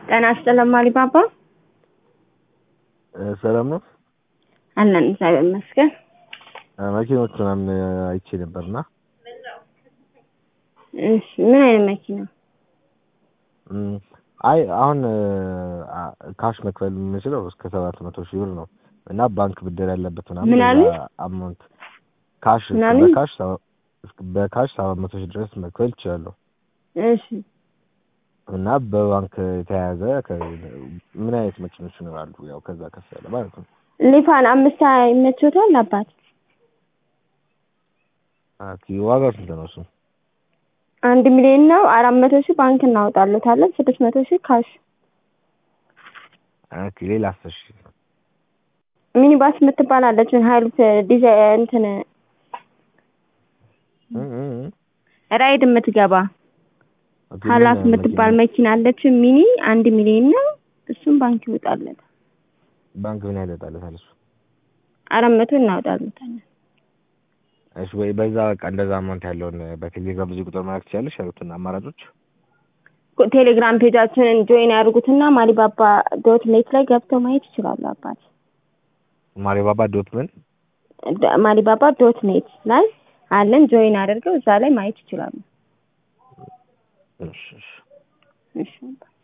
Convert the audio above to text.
ጤና ይስጥልን አሊባባ። ሰላም ነው። አለን እግዚአብሔር ይመስገን። መኪኖች ምናምን አይቼ ነበርና እሺ ምን አይነት መኪና? እም፣ አይ አሁን ካሽ መክፈል የምችለው እስከ ሰባት መቶ ሺህ ብር ነው እና ባንክ ብድር ያለበት ምናምን ምን አሉ? አማውንት ካሽ ምን አሉ? በካሽ ሰባ- በካሽ ሰባት መቶ ሺህ ድረስ መክፈል ይችላለሁ እሺ እና በባንክ የተያያዘ ከ- ምን አይነት መኪኖች ይኖራሉ? ያው ከዛ ከፍ ያለ ማለት ነው። ሊፋን አምስት ይመችዎታል አባት? ኦኬ፣ ዋጋው ስንት ነው እሱ? አንድ ሚሊዮን ነው። አራት መቶ ሺህ ባንክ እናወጣለታለን። ስድስት መቶ ሺህ ካሽ። ኦኬ፣ ሌላ አስር ሺህ ሚኒባስ የምትባል አለችን ሀይሉት ዲዛይን እንትን እም፣ እም፣ እም። ራይድ የምትገባ ኦኬ፣ ሀላፍ ምን የምትባል መኪና? መኪና አለችን ሚኒ አንድ ሚሊዮን ነው። እሱም ባንክ ይወጣለት ባንክ ምን ያህል ይወጣለታል እሱ? አራት መቶ እናወጣለታለን። እሺ ወይ በዛ በቃ እንደዛ አማውንት ያለውን በቴሌግራም በዚህ ቁጥር መላክ ትችላለሽ ያሉትን አማራጮች ቴሌግራም ፔጃችንን ጆይን ያድርጉትና ማሊባባ ዶት ኔት ላይ ገብተው ማየት ይችላሉ። አባት ማሪባባ ዶት ምን ደ- ማሊባባ ዶት ኔት ላይ አለን። ጆይን አድርገው እዛ ላይ ማየት ይችላሉ። እሺ እሺ እሺ